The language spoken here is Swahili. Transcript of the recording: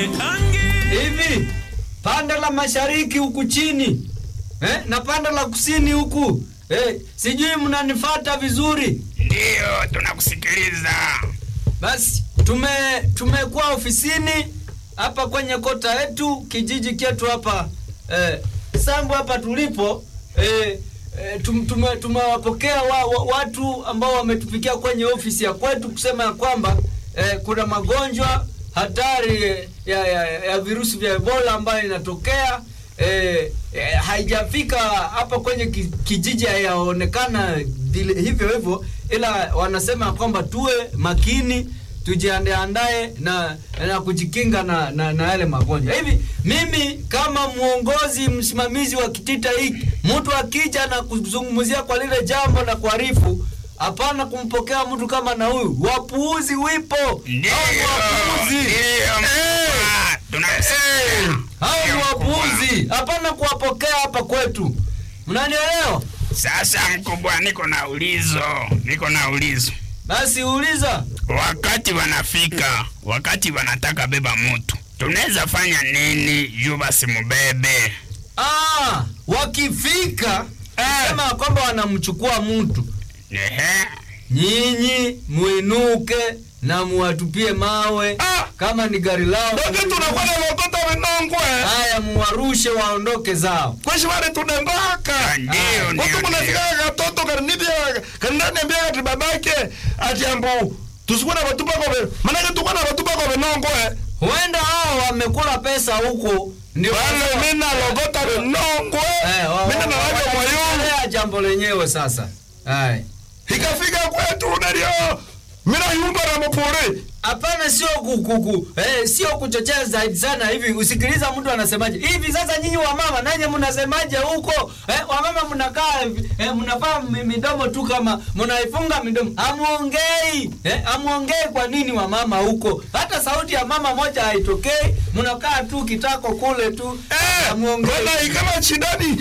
hivi pande la mashariki huku chini eh, na pande la kusini huku eh, sijui mnanifata vizuri Ndiyo, tunakusikiliza. basi tume tumekuwa ofisini hapa kwenye kota yetu kijiji chetu hapa eh, sambu hapa tulipo eh, eh, tum, tume, tumewapokea wa, wa, watu ambao wametufikia kwenye ofisi ya kwetu kusema ya kwamba eh, kuna magonjwa hatari eh, ya, ya, ya virusi vya ebola ambayo inatokea eh, eh, haijafika hapa kwenye ki- kijiji hayaonekana vile hivyo hivyo ila wanasema kwamba tuwe makini tujiandaandae na na kujikinga na, na, na yale magonjwa hivi mimi kama mwongozi msimamizi wa kitita hiki mtu akija na kuzungumzia kwa lile jambo na kuarifu hapana kumpokea mtu kama na huyu wapuuzi wipo Ndiyo, Hao ni wapuuzi ndiyo, mkubwa, tunakusikia. hao ni Ndiyo, mkubwa. wapuuzi hapana kuwapokea hapa kwetu mnanielewa Sasa mkubwa, niko na ulizo, niko na ulizo. basi uliza Wakati wanafika, wakati wanataka beba mutu, tunaweza fanya nini juu basi mubebe? ah, wakifika Eh. sema ya kwamba wanamchukua mtu Ehe. nyinyi mwinuke na muwatupie mawe Ah! kama ni gari lao Ndoke tunakuwa na watoto wenongwe. haya muwarushe waondoke zao Kweshi wale tunembaka. Ah, Ndiyo, Watu ndiyo, ndiyo. kunafika katoto karinibia kanani ambia ati babake ati ambu tusikuwa na watupa kwa maana tukuwa na watupa kwa wenongwe. huenda hao wamekula pesa huko ndio Wale wanasema- mimi na logota wenongwe. Eh, wa- Mimi na wa- wale moyo. wanaendelea jambo lenyewe sasa haya Ikafika kwetu nalio. Mimi na yumba na mapore. hapana sio kukuku eh, sio kuchochea zaidi sana hivi usikiliza mtu anasemaje hivi sasa nyinyi wamama nanye mnasemaje huko eh, wamama mnakaa eh, mnavaa mi- midomo tu kama mnaifunga midomo hamuongei eh, hamuongei kwa nini wamama huko hata sauti ya mama moja haitokei mnakaa tu kitako kule tu Eh, hamuongei wana ikama chidani